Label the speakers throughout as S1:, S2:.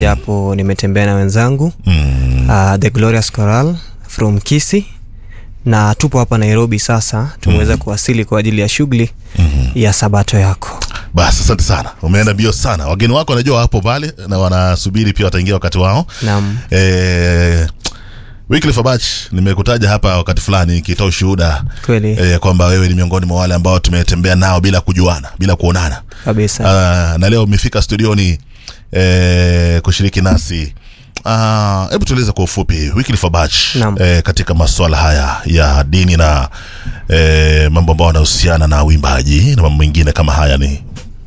S1: japo nimetembea na wenzangu
S2: Mm.
S1: uh, the glorious coral from kisi na tupo hapa nairobi sasa tumeweza kuwasili kwa ajili ya shughuli
S2: Mhm.
S1: ya sabato yako
S2: Basi asante sana, umeenda mbio sana. Wageni wako wanajua wapo pale na wanasubiri pia wataingia wakati wao.
S1: nam
S2: Eh, Wycliffe Abach, nimekutaja hapa wakati fulani nikitoa ushuhuda
S1: kweli
S2: eh, kwamba wewe ni miongoni mwa wale ambao tumetembea nao bila kujuana, bila kuonana.
S1: kabisa
S2: Ah, na leo umefika studioni eh, kushiriki nasi. Ah, Hebu tueleze kwa ufupi Wycliffe Abach
S1: Naam.
S2: eh, katika masuala haya ya dini na eh, mambo ambayo yanahusiana na uimbaji na mambo mengine kama haya ni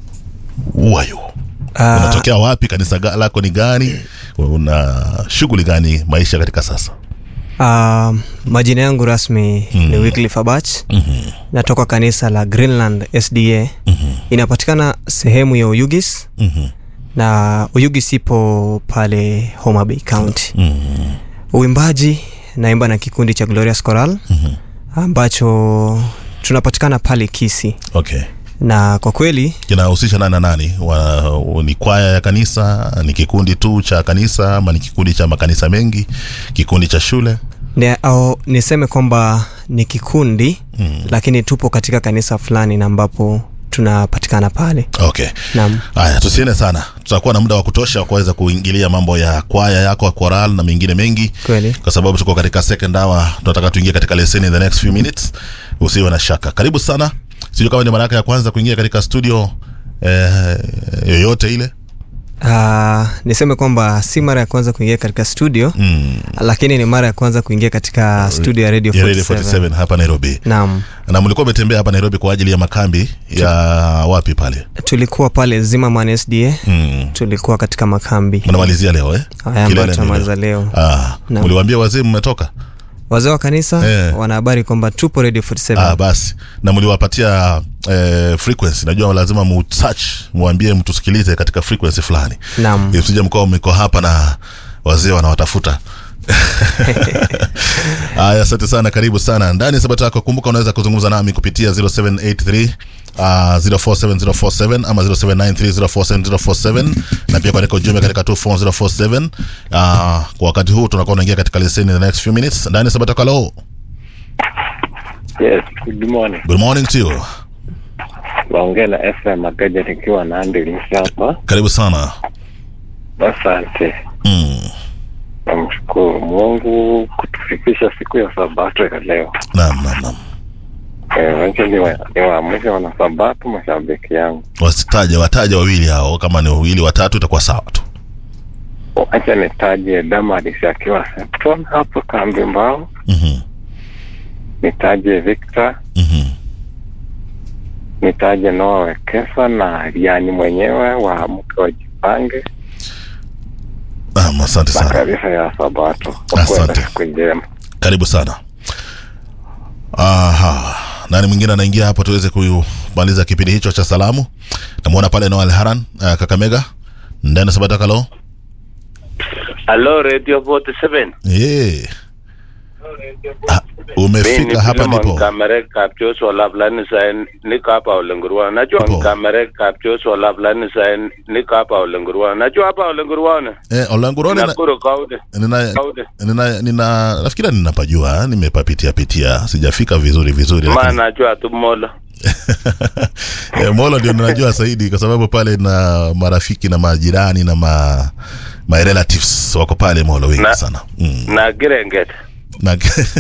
S2: wayo
S1: Ah,
S2: unatokea wapi? Kanisa ga- lako ni gani? Una shughuli gani maisha katika sasa?
S1: ah, majina yangu rasmi ni Wycliffe Abach
S2: Mhm,
S1: natoka kanisa la greenland sda
S2: mhm,
S1: inapatikana sehemu ya uyugis
S2: mhm,
S1: na uyugis ipo pale Homa Bay county
S2: mhm,
S1: uimbaji naimba na kikundi cha glorious coral
S2: mhm.
S1: ambacho tunapatikana pale kisi
S2: Okay,
S1: na kwa kweli
S2: kinahusisha nani na nani? Wa, ni kwaya ya kanisa? Ni kikundi tu cha kanisa ama ni kikundi cha makanisa mengi? Kikundi cha shule?
S1: ni, au, niseme kwamba ni kikundi
S2: Mm.
S1: lakini tupo katika kanisa fulani na ambapo tunapatikana pale
S2: Okay.
S1: nam
S2: Haya, tusiende sana, tutakuwa na muda wa kutosha wa kuweza kuingilia mambo ya kwaya yako ya choral na mengine mengi,
S1: kweli
S2: kwa sababu tuko katika second hour, tunataka tuingie katika leseni in the next few minutes. Usiwe na shaka. Karibu sana. Sijui kama ni mara yako ya kwanza kuingia katika studio eh, yoyote ile.
S1: uh, niseme kwamba si mara ya kwanza kuingia katika studio
S2: Mm.
S1: lakini ni mara ya kwanza kuingia katika studio ya radio
S2: Ya Radio
S1: 47
S2: 47 hapa Nairobi.
S1: nam
S2: Na mlikuwa umetembea hapa Nairobi kwa ajili ya makambi ya wapi pale?
S1: tulikuwa pale Zimmerman SDA
S2: Mm.
S1: tulikuwa katika makambi
S2: Mnamalizia leo eh?
S1: haya ambayo
S2: Kilele ni
S1: tunamaliza leo
S2: Ah,
S1: Naam.
S2: mliwaambia wazee mmetoka?
S1: wazee wa kanisa
S2: Eh.
S1: wana habari kwamba tupo radio 47
S2: Ah, basi na mliwapatia eh, frequency. Najua lazima mu search muambie mtusikilize katika frequency fulani,
S1: nam
S2: usije mkoa mko hapa na wazee wanawatafuta. Haya, asante sana, karibu sana ndani ya Sabato yako. Kumbuka unaweza kuzungumza nami kupitia 0783 Uh, 047047 ama 0793047047 na pia kuandika ujumbe katika 24047. Uh, kwa wakati huu tunakuwa unaingia katika leseni in the next few minutes ndani ya Sabato yako. Hello.
S3: Yes, good morning.
S2: Good morning to you.
S3: Waongea na FM Magaja nikiwa na Andelis hapa.
S2: Karibu sana.
S3: Asante.
S2: Mm.
S3: Namshukuru Mungu kutufikisha siku ya Sabato ya leo.
S2: Naam, naam, naam.
S3: Eh, wacha niwa- niwaamshe wana Sabato mashabiki yangu.
S2: Wasitaje, wataja wawili hao, kama ni wawili watatu itakuwa sawa tu.
S3: Wacha nitaje Damaris akiwa Septon hapo kambi mbao.
S2: Mhm.
S3: Nitaje Victor,
S2: Mhm.
S3: nitaje Noah Wekesa na Riani mwenyewe wa mke wa Jipange
S2: Naam, asante
S3: na
S2: sana.
S3: kanisa ya Sabato.
S2: Asante.
S3: Wakuwe na siku njema.
S2: Karibu sana. Aha. Nani mwingine anaingia hapo tuweze kumaliza kipindi hicho cha salamu? Namuona pale Noel Haran, uh, Kakamega. Ndani Sabata kalo.
S4: Halo Radio 47.
S2: Eh. Ah, umefika hapa ndipo.
S4: Kamera kaptio so lablani sa niko hapa Olengurwa. Najua
S2: Hapo.
S4: kamera kaptio so lablani sa niko hapa Olengurwa. Najua hapa Olengurwa ne.
S2: Eh, Olangurone na
S4: Nakuru kaude.
S2: nina
S4: Kaude.
S2: nina nina nafikiri ninapajua, nimepapitia pitia, sijafika vizuri vizuri
S4: Ma
S2: lakini
S4: najua tu mola.
S2: Eh, Molo ndio ninajua zaidi kwa sababu pale na marafiki na majirani na ma my relatives wako pale Molo wengi
S4: Na-
S2: sana. Mm.
S4: Na Girenget.
S2: Na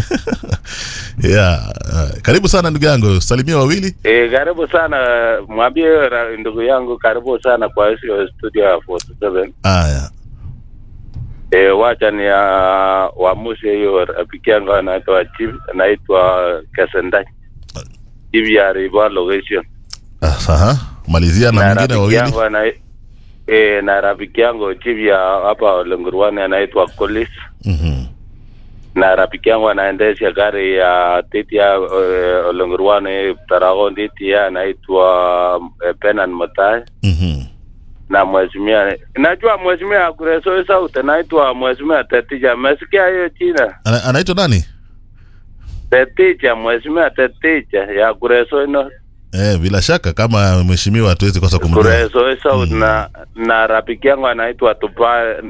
S2: yeah, uh, karibu sana ndugu yangu, salimia wawili.
S4: E, karibu sana mwambie ra- ndugu yangu karibu sana kwa hiyo studio ya 47.
S2: Aya.
S4: E, wacha ni ya wamushe hiyo rafiki yangu anaitwa Chief anaitwa Kasendai. Chief ya River location.
S2: Aha. Malizia na mwingine
S4: rafiki
S2: wawili.
S4: yangu ana e, na rafiki yangu chief ya hapa Olengurwani anaitwa Kolis
S2: Mhm.
S4: na rafiki yangu anaendesha gari ya titi ya uh, Olengurwani Taragon titi ya anaitwa uh, Penan Motai
S2: Mhm.
S4: na mheshimiwa najua mheshimiwa Kureso Sauti anaitwa mheshimiwa Tetija umesikia hiyo jina
S2: Ana, anaitwa nani?
S4: Tetija mheshimiwa Tetija ya Kureso ino
S2: Eh, bila shaka kama mheshimiwa hatuwezi kosa kumjua.
S4: Kureso Sauti na na rafiki yangu anaitwa Tupa